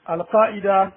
alƙa'ida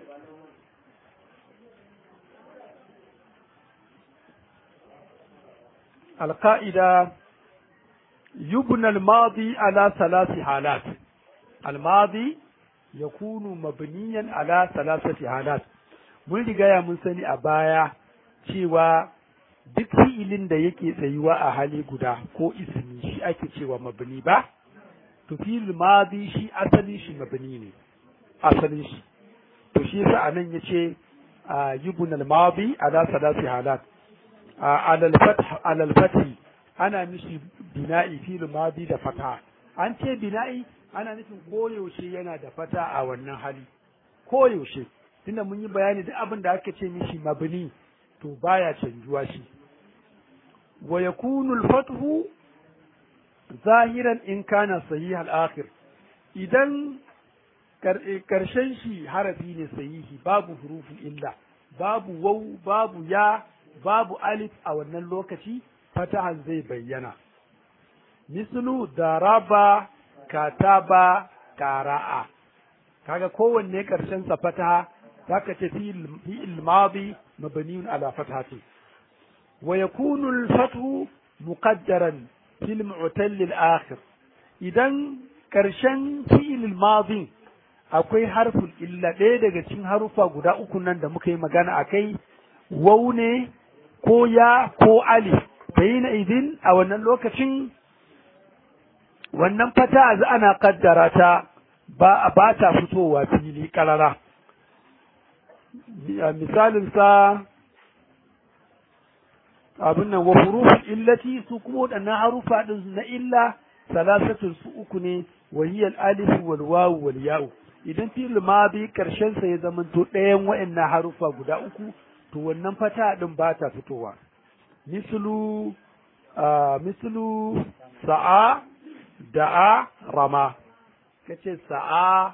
القائدة يبنى الماضي على ثلاث حالات الماضي يكون مبنيا على ثلاثة حالات mun riga ya mun sani a baya cewa duk fi'ilin da yake tsayuwa a hali guda ko ismi shi ake cewa mabni ba to fi'il madi shi asalin shi mabni ne asalin shi to shi yasa anan yace yubun al-madi ala thalathi halat ala al-fath ala al-fath ana mishi bina'i fi'il madi da fata an ce bina'i ana nufin koyaushe yana da fata a wannan hali koyaushe tunda mun yi bayani duk abin da aka ce mishi mabni to baya canjuwa shi wa yakunu al-fathu zahiran in kana sahih al-akhir idan karshen shi harafi ne sahihi babu hurufin illa babu waw babu ya babu alif a wannan lokaci fatahan zai bayyana mislu daraba kataba qara'a kaga kowanne karshen sa fataha zaka ce fi'il madi mabniun ala fathati wa yakunu al-fathu muqaddaran fil mu'tal al-akhir idan karshen fi'il madi akwai harful illa ɗaya daga cikin harufa guda uku nan da muka yi magana akai waw ne ko ya ko alif bayina idin a wannan lokacin wannan fata ana kaddara ta ba ba ta fitowa fili karara misalin sa abin nan wa huruful illati su kuma waɗannan harufa din na illa salasatun su uku ne wa hiya alif wal waw wal ya'u idan fi'il madi karshen sa ya zama to ɗayan waɗannan harufa guda uku to wannan fata din ba ta fitowa mislu mislu sa'a da'a rama kace sa'a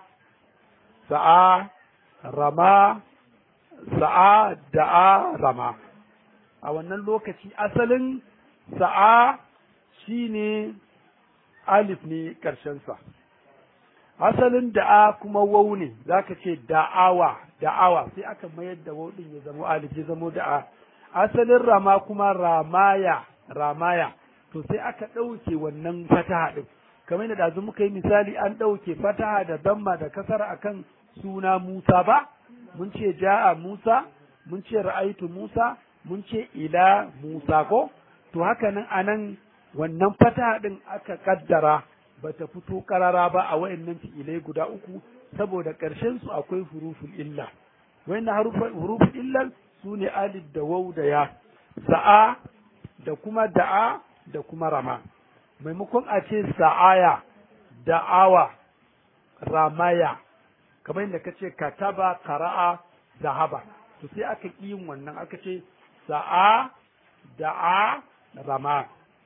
sa'a rama sa'a da'a rama a wannan lokaci asalin sa'a shine alif ne ƙarshensa asalin da'a kuma wau ne zaka ce da'awa da'awa sai aka mayar da wau din ya zama alif ya zama da'a asalin rama kuma ramaya ramaya to sai aka ɗauke wannan fataha ɗin kamar yadda ɗazu muka yi misali an ɗauke fataha da damma da kasar akan suna Musa ba mun ce ja'a Musa mun ce ra'aitu Musa mun ce ila Musa ko to haka nan anan wannan fataha ɗin aka kaddara bata fito karara ba a wayannan fi'ilai guda uku saboda ƙarshen su akwai huruful illa wayannan huruful illa su ne alif da waw da ya sa'a da kuma da'a da kuma rama maimakon a ce sa'aya da'awa ramaya kamar yadda ka ce kataba kara'a zahaba to sai aka ƙi yin wannan aka ce sa'a da'a rama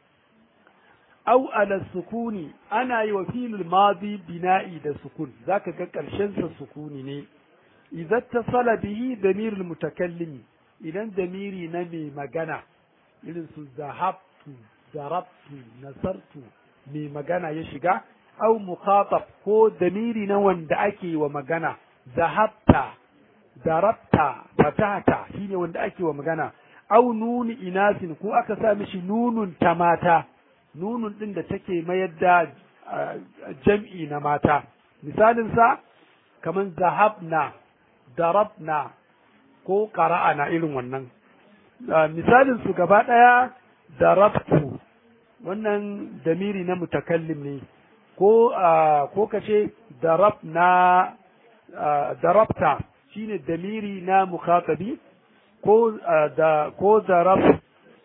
au ala sukuni ana yi wa filul madi bina'i da sukun zaka ga ƙarshen sa sukuni ne idan tasala bihi damirul mutakallimi idan damiri na mai magana irin su zahabtu darabtu nasartu mai magana ya shiga au muqatab ko damiri na wanda ake wa magana zahabta darabta fatata shine wanda ake wa magana au nuni inasin ko aka sa mishi nunun ta mata nunun din da take mayar da jam'i na mata misalin sa kaman zahabna darabna ko qara'ana irin wannan misalin su gaba daya darabtu wannan damiri na mutakallim ne ko ko kace darabna darabta shine damiri na mukhatabi ko da ko darab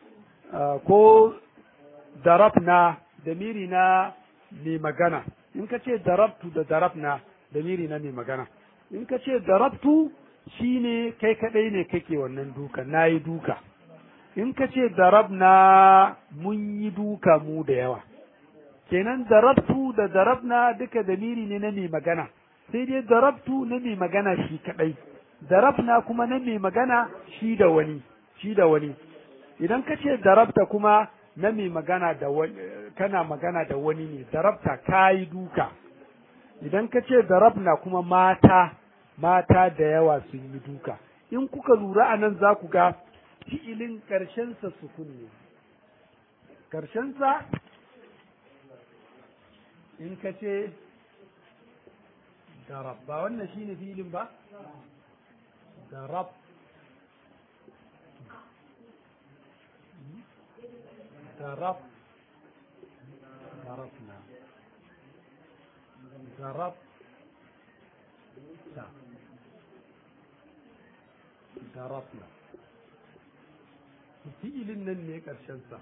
ko darabna damiri na mai magana in ka ce darabtu da darabna damiri na mai magana in ka ce darabtu shine kai kadai ne kake wannan duka nayi duka in ka ce darabna mun yi duka mu da yawa kenan darabtu da darabna duka damiri ne na mai magana sai dai darabtu na mai magana shi kadai darabna kuma na mai magana shi da wani shi da wani idan ka ce darabta kuma na mai magana da wani kana magana da wani ne darabta kayi duka idan ka ce darabna kuma mata mata da yawa sun yi duka in kuka lura a nan za ku ga fi'ilin ƙarshensa sukun ne ƙarshensa in ka ce darab ba wannan shi ne fi'ilin ba darab darab darabna darab ta darabna fi'ilin nan ne ƙarshensa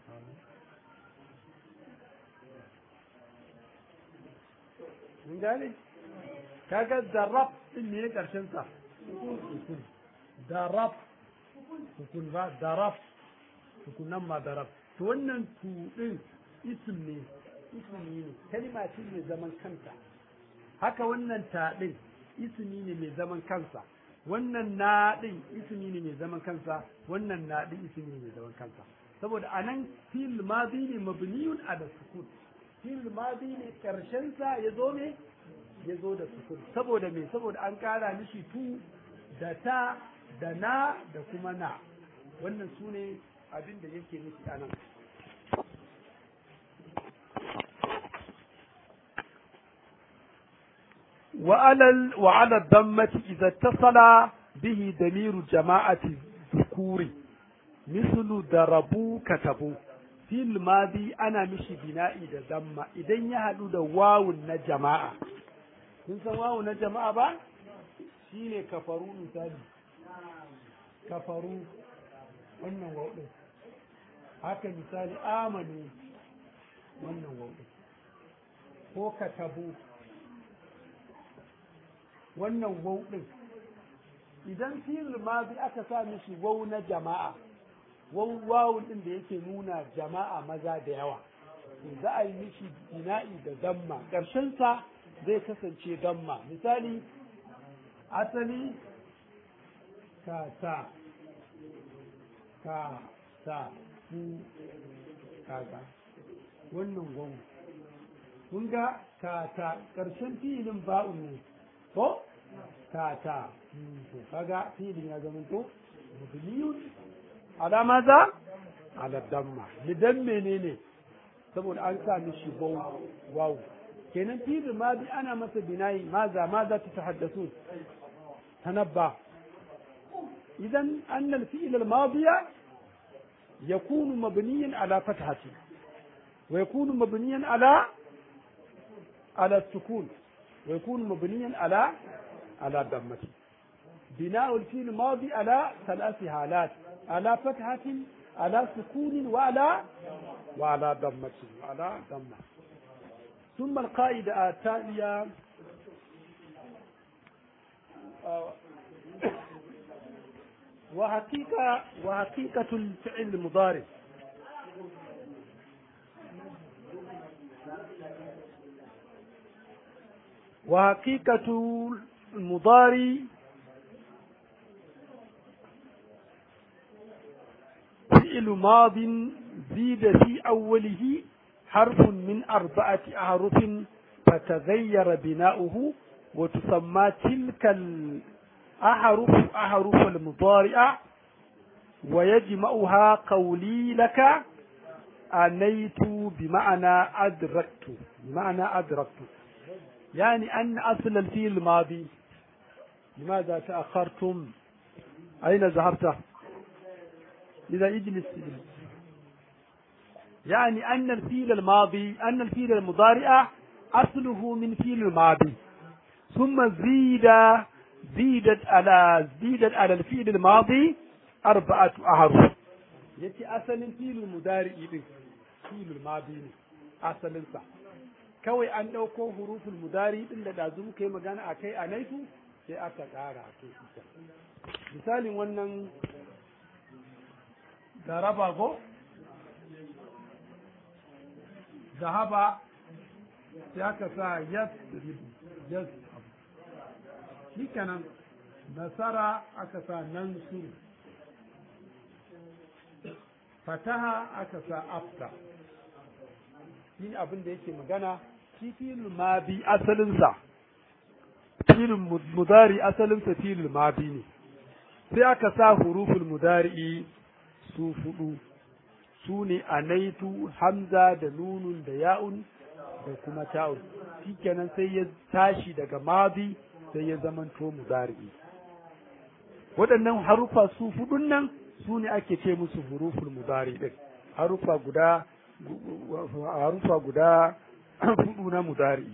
mun gane kaga darab din ne ƙarshensa sukun darab sukun ba darab sukun nan ma darab to wannan tu din isim ne ismi ne kalma ce mai zaman kanta haka wannan ta din ismi ne mai zaman kansa wannan na din ismi ne mai zaman kansa wannan na din ismi ne mai zaman kansa saboda anan fil madi ne mabniyun ala sukun fil madi ne karshen sa ya zo ne ya zo da sukun saboda me saboda an kara mishi tu da ta da na da kuma na wannan su ne abin da yake nufi anan وعلى وعلى الضمة إذا اتصل به دمير جماعة الذكور مثل ضربوا كتبوا في الماضي أنا مشي بنائي da damma idan ya haɗu da wawun na jama'a kun san wawun na jama'a ba shine kafaru misali kafaru wannan wawun haka misali amanu wannan wawun ko katabu wannan wau ɗin idan fi'il mazi aka sa mishi wau na jama'a wau wawun ɗin da yake nuna jama'a maza da yawa za a yi mishi bina'i da damma sa zai kasance damma misali asali ka ta ka ta ku kaga wannan wau kun ga ka ta ƙarshen fi'ilin ba'un ne ko kata to kaga filin ya zama to mabniyun ala maza ala damma lidan menene saboda an sa mishi waw waw kenan filin ma bi ana masa binayi maza maza ta tahaddasu tanabba idan anna al-fi'l al-madiya يكون مبنيا على فتحة ويكون مبنيا على على السكون ويكون مبنيا على على ضمة بناء الفيل الماضي على ثلاث حالات على فتحة على سكون وعلى وعلى ضمة وعلى ضمة ثم القاعدة التالية وحقيقة وحقيقة الفعل المضارع وحقيقة المضارع فعل ماض زيد في أوله حرف من أربعة أحرف فتغير بناؤه وتسمى تلك الأحرف أحرف المضارع ويجمعها قولي لك أنيت بمعنى أدركت بمعنى أدركت يعني أن أصل الفيل الماضي لماذا تأخرتم أين ذهبت إذا اجلس اجلس يعني أن الفيل الماضي أن الفيل المضارع أصله من فيل الماضي ثم زيد زيدت على زيدت على الفيل الماضي أربعة أحرف يتي أصل الفيل المضارع فيل الماضي أصل صح kawai an ɗauko hurufin mudari ɗin da ɗazu muka yi magana a kai a naitu sai aka ƙara a kai ita misalin wannan daraba ko zahaba sai aka sa yas yas shi kenan nasara aka sa nan su fataha aka sa afta shi abin da yake magana shi filin ma bi asalinsa filin mudari asalinsa filin mabi ne sai aka sa huruful mudari su fudu su ne anaitu hamza da nunun da ya'un da kuma ta'un shikenan sai ya tashi daga mabi sai ya zamanto mudari waɗannan harufa su fudun nan su ne ake ce musu huruful mudari din harufa guda harufa guda fudu na mudari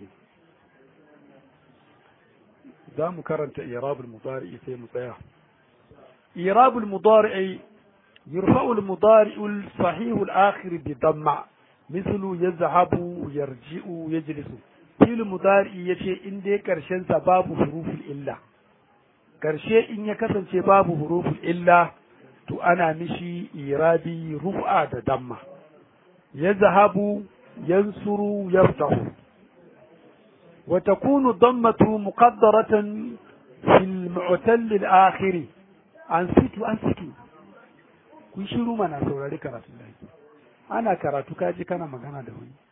za mu karanta irabul mudari sai mu tsaya irabul mudari يرفع المضارع الصحيح الآخر بضمة مثل يذهب يرجع يجلس في المضارع يشي إن دي كرشن باب حروف الإلا كرشي إن يكسن باب حروف الإلا تو أنا مشي إيرادي رفع ضمة يذهب ينصر يفتح وتكون الضمة مقدرة في المعتل الآخر أنسيت أنسيت kun shiru mana saurari karatun da ake ana karatu kaji kana magana da wani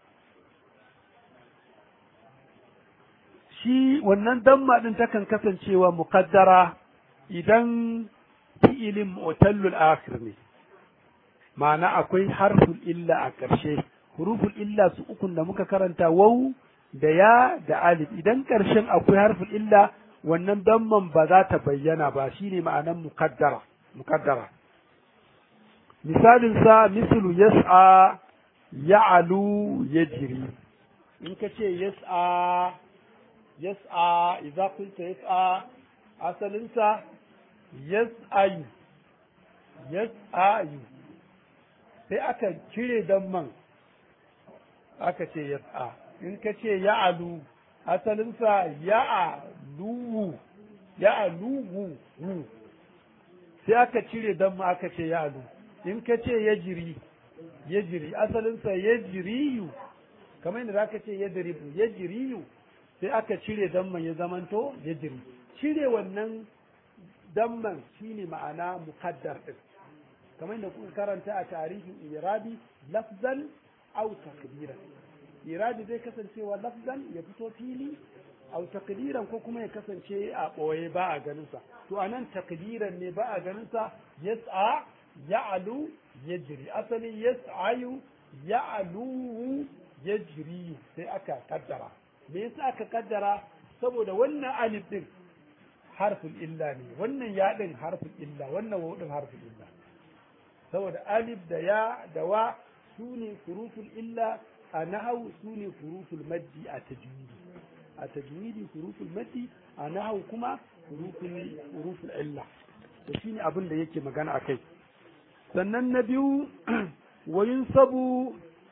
shi wannan damma din takan kasancewa muqaddara idan fi'ilin mu'tallul akhir ne ma'ana akwai harful illa a ƙarshe huruful illa su ukun da muka karanta wau da ya da alif idan ƙarshen akwai harful illa wannan damman ba za ta bayyana ba shine ma'anan muqaddara muqaddara misalin sa mislu yas'a ya'lu yajri in ka ce yas'a yas'a idza qulta yas'a asalin sa yas'ayu yas'ayu sai aka cire damman aka ce yas'a in ka ce ya'lu asalin sa ya'luhu ya'luhu sai aka cire damma aka ce ya'lu in ka ce ya jiri ya jiri asalinsa ya jiriyu kamar yadda zaka ce ya diribu ya jiriyu sai aka cire damman ya zamanto ya jiri cire wannan damman shine ma'ana muqaddar din kamar yadda kuka karanta a tarihin irabi lafzan aw takdiran irabi zai kasancewa lafzan ya fito fili aw takdiran ko kuma ya kasance a ɓoye ba a ganinsa to anan takdiran ne ba a ganinsa yas'a ya'lu yajri asali yas'ayu ya'lu yajri sai aka kaddara me yasa aka kaddara saboda wannan alif din harfin illa ne wannan ya din harfin illa wannan waw din harfin illa saboda alif da ya da wa sune huruful illa a nahawu sune huruful maddi a tajwidi a tajwidi huruful maddi a nahawu kuma huruful huruful illa to shine abin da yake magana akai sannan na biyu wayin sabu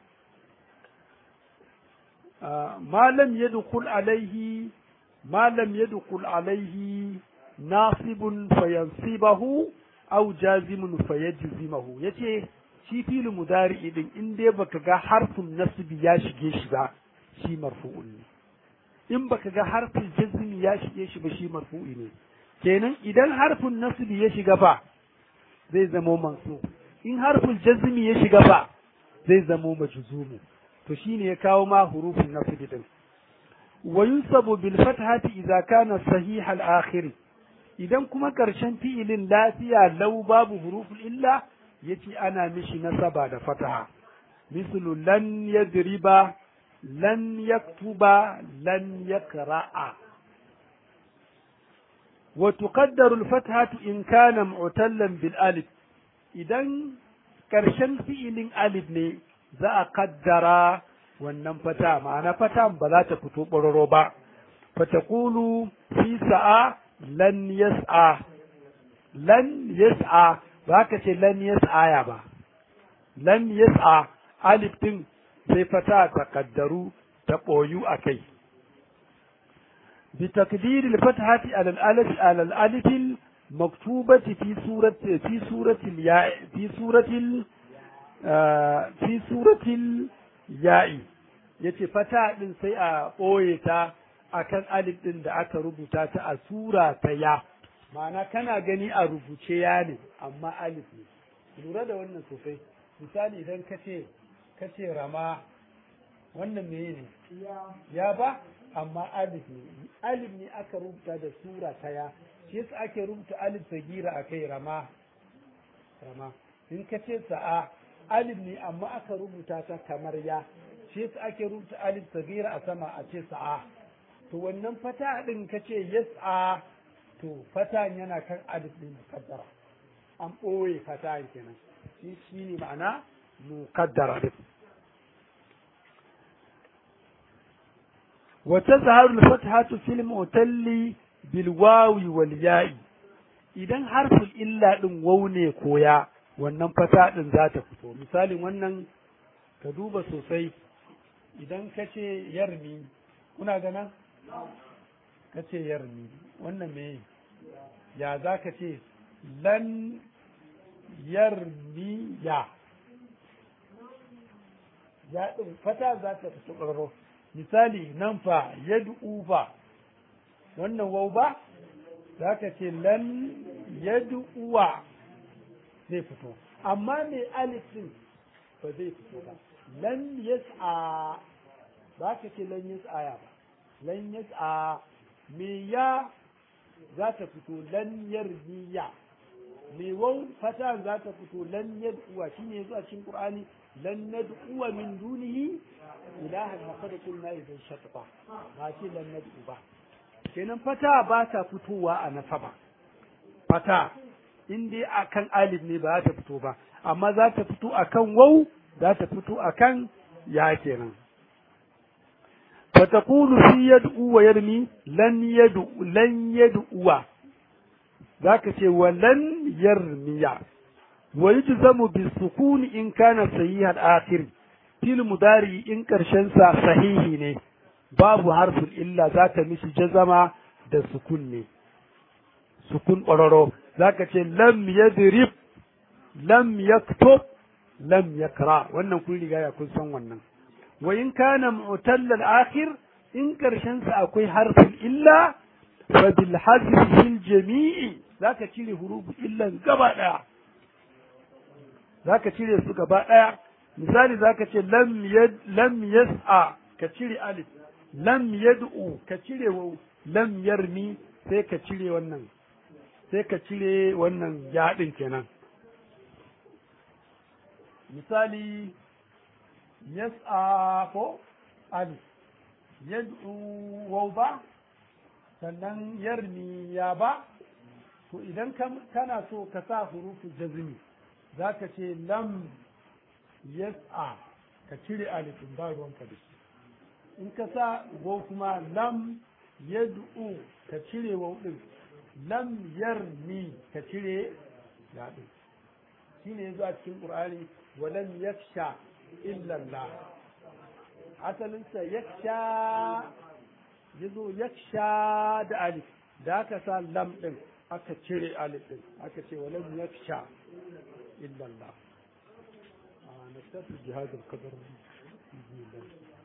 malam ya dukul alaihi malam ya dukul alaihi nasibun fayansibahu au jazimun fayajzimahu yace shi filin mudari din in dai baka ga harfin nasbi ya shige shi ba shi marfu'un ne in baka ga harfin jazmi ya shige shi ba shi marfu'i ne kenan idan harfin nasbi ya shiga ba zai zamo mansu in harfin jazmi ya shiga ba zai zamo majzumu to shine ya kawo ma hurufin nasbi din wa yunsabu bil fathati idza kana sahih al akhir idan kuma karshen fi'ilin lafiya lau babu huruful illa yace ana mishi nasaba da fataha mislu lan yadriba lan yaktuba lan yakra'a وتقدر الفتحة إن كان معتلا بالألف إذن كرشن فعل ألف ne za a kaddara wannan fata ma'ana fata ba za ta fito ɓararo ba fatakulu fi sa'a lan yas'a lan yas'a ba ka ce lan yas'a ya ba lan yas'a alif din sai fata ta kaddaru ta ɓoyu a kai بتقدير الفتحة على الألف على الألف المكتوبة في سورة في سورة الياء في سورة ال في سورة الياء yace fata din sai a ɓoye ta akan alif din da aka rubuta ta a sura ta ya ma'ana kana gani a rubuce ya ne amma alif ne lura da wannan sosai misali idan ka ce ka ce rama wannan meye ne ya ba amma alif ne alif ne aka rubuta da sura ta ya shi yasa ake rubuta alif sagira a kai rama rama in ka ce sa'a alif ne amma aka rubuta ta kamar ya shi yasa ake rubuta alif sagira a sama a ce sa'a to wannan fata din ka ce yas'a to fata yana kan alif ne mukaddara an ɓoye fata kenan shi shi ne ma'ana mukaddara din وتظهر الفتحة في المعتل بالواو والياء idan harfin illa ɗin wau ne koya wannan fata ɗin za ta fito misalin wannan ka duba sosai idan ka ce yarmi kuna gana ka ce yarmi wannan me ya za ka ce lan yarmi ya ya ɗin fata za ta fito ƙarro misali nan fa yad'u fa wannan wau ba za ka ce lan yad'uwa zai fito amma mai alif din ba zai fito ba lan yas'a za ka ce lan yas'a ya ba lan yas'a me ya za ta fito lan yarjiya me wau fata za ta fito lan yad'uwa shine yazo a cikin qur'ani lan nad'uwa min dunihi ilahan laqad qulna idan shatata ba ce lan nad'u ba kenan fata ba ta fitowa a nasaba fata in dai akan alif ne ba za ta fito ba amma za ta fito akan wau za ta fito akan ya kenan فتقول في يدعو ويرمي لن يدعو لن يدعو ذاك شيء ولن يرمي ويجزم بالسكون إن كان صحيح الآخر في المضارع إن كرشنسا صحيح ne babu harfin illa za ta mishi jazama da sukun ne sukun ƙwararro za ka ce lam yadrib lam yaktub lam yakra wannan kun riga ya kun san wannan wa in kana mu'tallal akhir in karshen sa akwai harfin illa fa bil hazf fil jami'i zaka cire hurufu illan gaba daya zaka cire su gaba daya misali zaka ce lam yad lam yas'a ka cire alif lam yad'u ka cire waw lam yarmi sai ka cire wannan sai ka cire wannan yaɗin kenan misali yas'a ko alif yad'u waw ba sannan yarmi ya ba to idan kana so ka sa hurufu jazmi zaka ce lam yas'a ka cire alifin ba ruwanka da shi in ka sa waw kuma lam yad'u ka cire waw din lam yarmi ka cire ya din shine yazo a cikin qur'ani walam yaksha illa Allah asalinsa yaksha yazo yaksha da alif da aka sa lam din aka cire alif din aka ce walam yaksha illa Allah a nastafi jihadul qadar